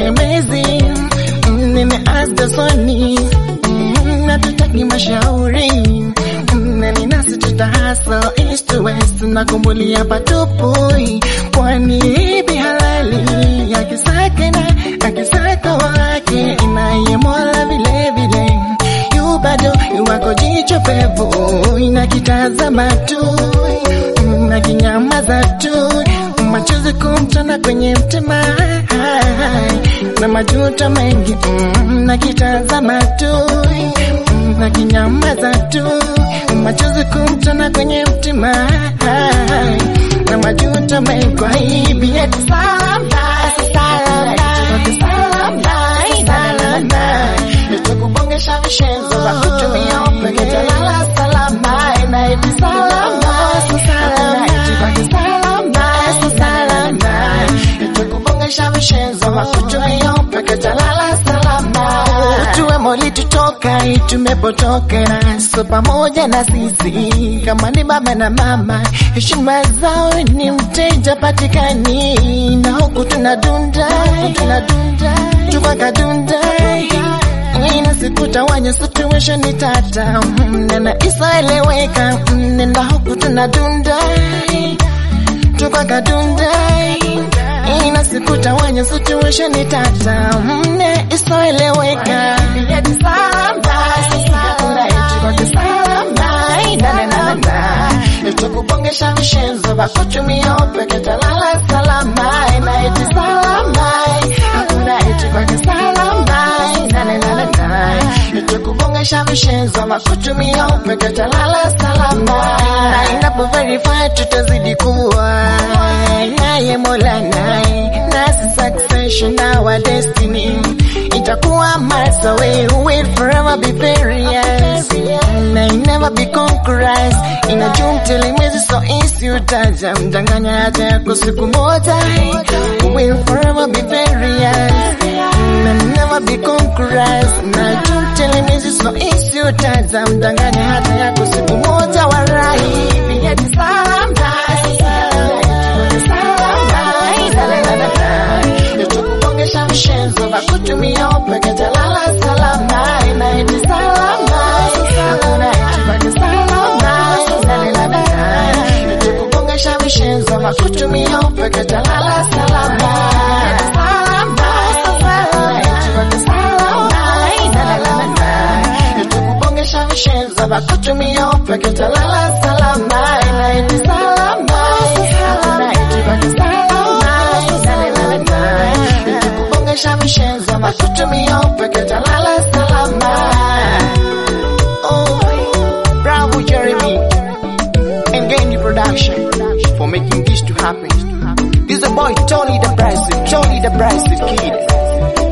tegemezi Mm, nimeaza soni Mm, natutaki mashauri Mm, na ninasi tutahasa east to west na kumbulia patupui kwani ipi halali akisaka na akisaka wake inaye mola vile vile yu bado wako jicho pevu inakitazama tu Mm, na kinyamaza tu machozi kumtana kwenye mtima na majuto mengi mm, na kitazama tu mm, na kinyamaza tu machozi kumtana kwenye mtima na majuto mengi kwa hivi eti salama salama salama nitakubongesha vishenzo vya kutumia upeke talala salama na eti salama salama salama salama nitakubongesha vishenzo vya kutumia upeke talala salama tuwe moli tutoka tumepotoka so pamoja na sisi kama ni baba na mama heshima zao ni mteja patikani na huku tunadunda tunadunda tukakadunda ina sikutawanya situation ni tata mm, nena isaeleweka mm, nenda huku tunadunda tukakadunda ina sikutawanya situation ni tata mm, ne isoeleweka Yeti salama, kuna eti kwa kisalama, ina na na na tukubongesha vishenzo vya kutumia upeke talala salama ina eti salama hakuna eti kwa kisalama ina na na na tukubongesha vishenzo vya kutumia upeke talala salama na inapo verify tutazidi kuwa naye mola naye nasi succession our destiny itakuwa miles away will forever be various may never be conquerors inajua mtelemezi so easy utaja mdanganya hata yako siku moja will forever be various may never be conquerors najua mtelemezi so easy utaja mdanganya hata yako siku moja warai vinyeti salama tukubongesha mshenzo wa kutumia upeke talala salama inaiti salama hakuna itibaki salama tukubongesha mshenzo wa kutumia upeke talala salama tukubongesha mshenzo wa kutumia upeke talala salama inaiti salama hakuna itibaki salama tukubongesha mshenzo wa kutumia upeke talala salama oh bravo Jeremy and Gandy Production for making this to happen. This is a boy Tony the Bryson, Tony the Bryson kid.